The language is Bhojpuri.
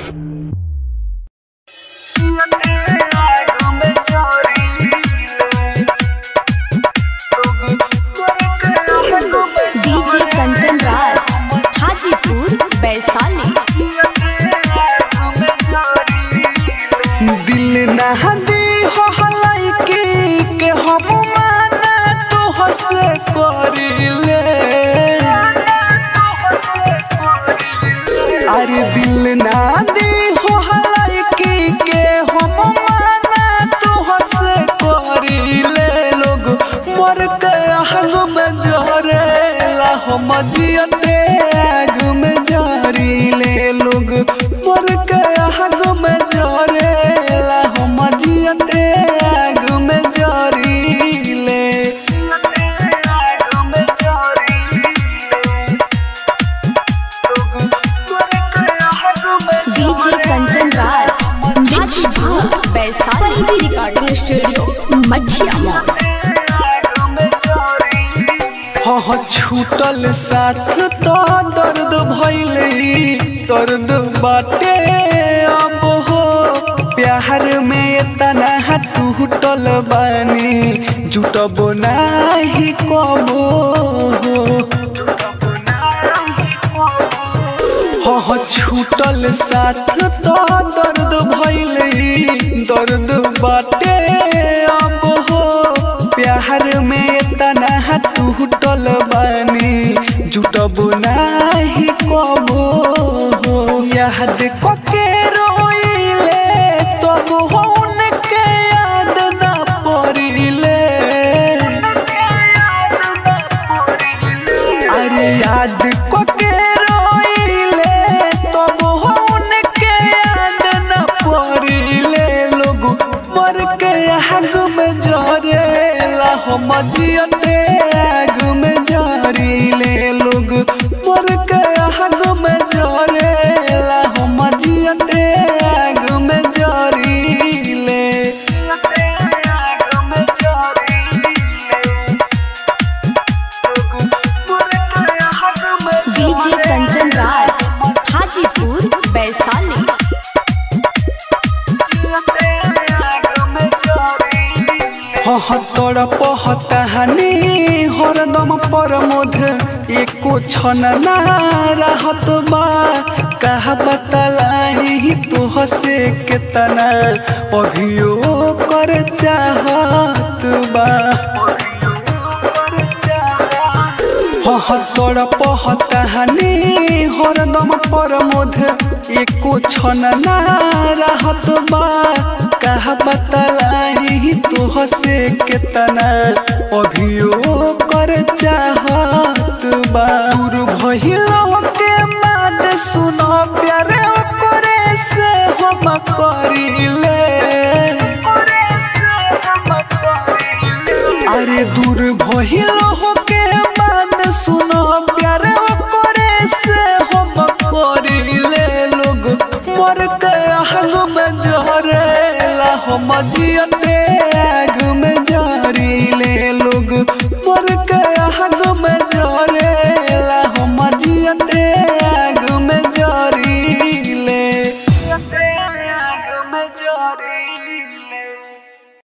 डीजे कंचन राज हाजीपुर वैशाली दिल ना दी हो हलाइकी के हम माना तो हसे करिले अरे दिल ना दी हो हलाइकी के हम माना तो हसे करिले लोग मर के आग में जरेला हम जियते आग में जरीले लोग मर के आग में जरेला हम जियते आग में जरीले आग में डीजे कंचन राज हाजीपुर वैशाली भी रिकॉर्डिंग स्टूडियो मठिया मॉल हाँ छूटल साथ तो दर्द भैले दर्द बाटे अब हो प्यार में तना टूटल बानी जुटब नाही कबो हो हाँ छूटल साथ तो दर्द भैले दर्द बाटे अब हो प्यार में तना टूटल बानी जुटब नाही कबो याद कके रोइले तब हो उनके याद ना पड़िले अरे याद कके रोइले तब हो उनके याद न पड़िले लोग मर के आग में जरेला हम जियते आग में जरीले लोग मर के आग में जरेला हम जियते आग में जरीले आग में जरीले डीजे कंचन राज हाजीपुर वैशाली तोड़ पहतानी हरदम पर मोध एको छन ना रहत बा कहा बतलाई तो हसे केतना अभियो कर चाहत बा तोड़ पहतानी हरदम पर मोध एको छन ना रहत बा कहा बतलाई तो हसे केतना अभियो कर चाह